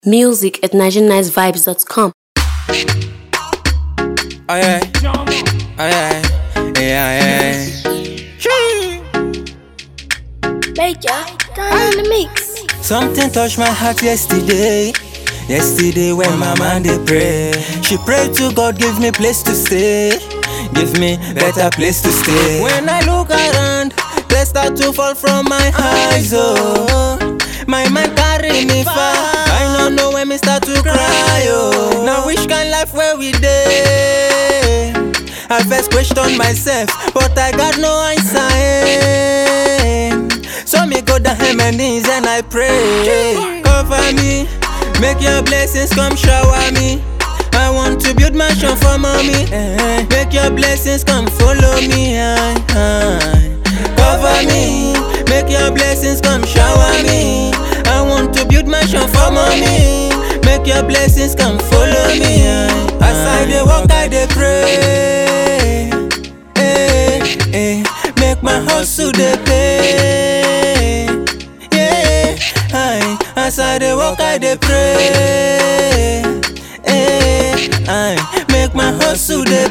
Music at NigerianNiceVibes.com. Oh yeah. Oh yeah. Yeah, yeah. Major, down in the mix. Something touched my heart yesterday. Yesterday when my man dey pray, she prayed to God give me place to stay, give me better place to stay. When I look around, they start to fall from my eyes. Oh, my mind carry me far. I don't know when me start to cry. Oh, now which kind life where we dey? I first question myself, but I got no answer. eh. So me go down on my knees and I pray. Cover me, make your blessings come shower me. I want to build mansion for mommy. eh. Make your blessings come follow me. aye, aye. Cover me, make your blessings come shower me. I want to build mansion for mommy. Make your blessings come follow me. aye, As I dey walk, I dey pray. Eh, eh, make my hustle dey pay. Yeah, aye, as I dey walk, I dey pray. Eh, aye, make my hustle dey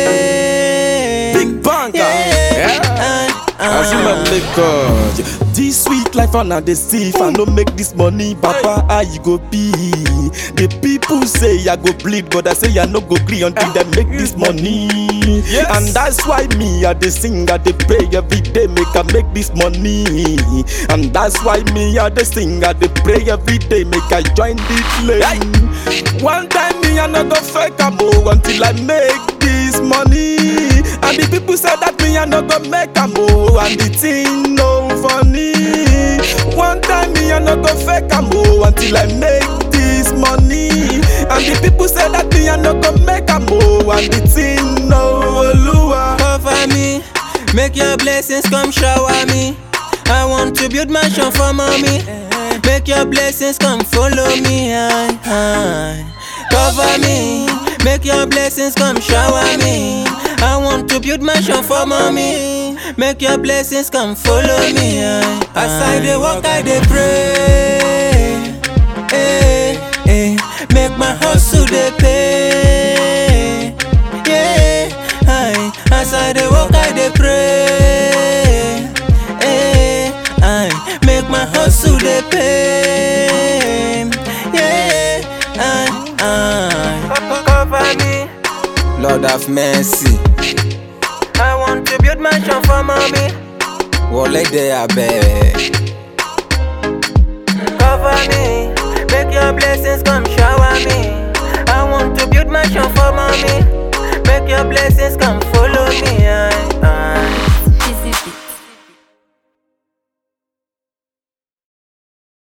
pay. Big banker. Yeah, aye, As you aye. my Lagos. This sweet life I na dey see if I no make this money, Papa, how you go be? The people say I go bleed, but I say I no go gree until they make this money. And that's why me I dey sing, I dey pray every day, make I make this money. And that's why me I dey sing, I dey pray every day, make I join the flame. One time me I no go fake am oh until I make this money. And the people say that me I no go make am oh, and the thing no funny. One time me I no go fake am oh until I make this money. And the people say that me I no go make am oh, and the thing no Oluwa. cover me. Make your blessings come shower me. I want to build mansion for mommy. Make your blessings come follow me. Aye, aye. Cover me. Make your blessings come shower me. I want to build mansion for mommy. Make your blessings come follow me. Aye, As I dey walk, I dey pray. Eh, eh. Make my hustle dey pay. Yeah, aye. As I dey walk, I dey pray. Eh, aye. Make my hustle dey pay. Yeah, aye, aye. Cover me, Lord have mercy. I want to build mansion for mommy. Wọlé dé abẹ́. Cover me, make your blessings come shower me. I want to build mansion